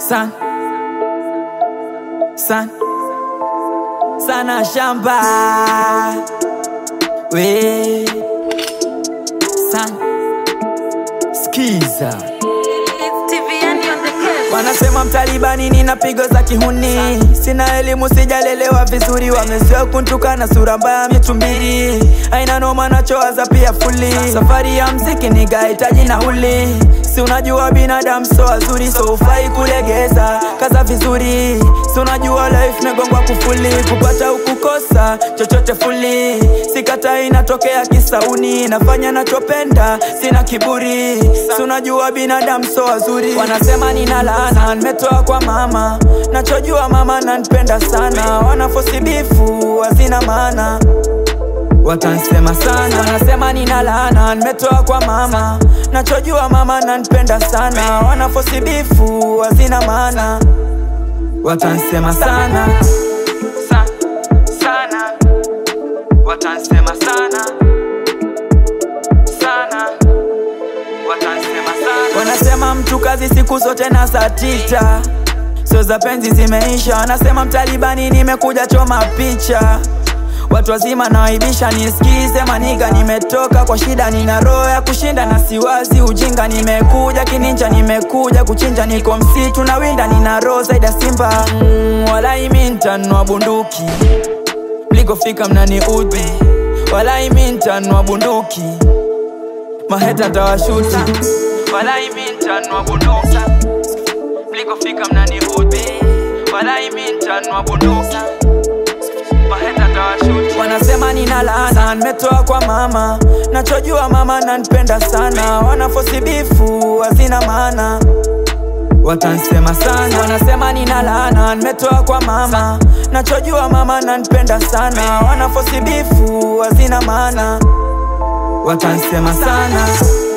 San San Sana shamba We San Skiza Wanasema mtalibani nina pigo za kihuni, sina elimu sijalelewa vizuri, wamezoea kuntukana sura mbaya mitumbili, aina noma nachowaza pia fuli, safari ya mziki nigahitaji nauli, si unajua binadamu so wazuri, so ufai kulegeza, kaza vizuri, si unajua life megongwa kufuli, kupata ukukosa chochote fuli, sikata inatokea kisauni, nafanya nachopenda, sina kiburi, si unajua binadamu so wazuri, wanasema nina laana, nimetoa kwa mama, nachojua mama nanipenda sana, wanafosi bifu hazina maana Watansema sana, wanasema nina laana, nimetoa kwa mama, nachojua mama nanipenda sana, wanafosi bifu hazina maana Watansema sana Sa- sana, watansema sana sana watansema sana. Wanasema mtu kazi siku zote na saa tita, sio za penzi zimeisha. Wanasema mtalibani nimekuja choma picha Watu wazima nawaibisha, nisikize maniga, nimetoka kwa shida, nina roho ya kushinda na siwazi ujinga. Nimekuja kininja, nimekuja kuchinja, niko msitu na winda, nina roho zaidi ya simba. Mm, walai mi ntanua bunduki, mlikofika mnani udhi, walai mi ntanua bunduki maheta tawashuti walai mi ntanua bunduki mlikofika mnani udhi walai mi ntanua bunduki maheta tawashuti wanasema nina laana nimetoa kwa mama nachojua mama nanipenda sana wanafosi bifu hazina maana Watansema sana, wanasema nina laana, nimetoa kwa mama, nachojua mama nanipenda sana, wanafosi bifu hazina maana, watansema sana.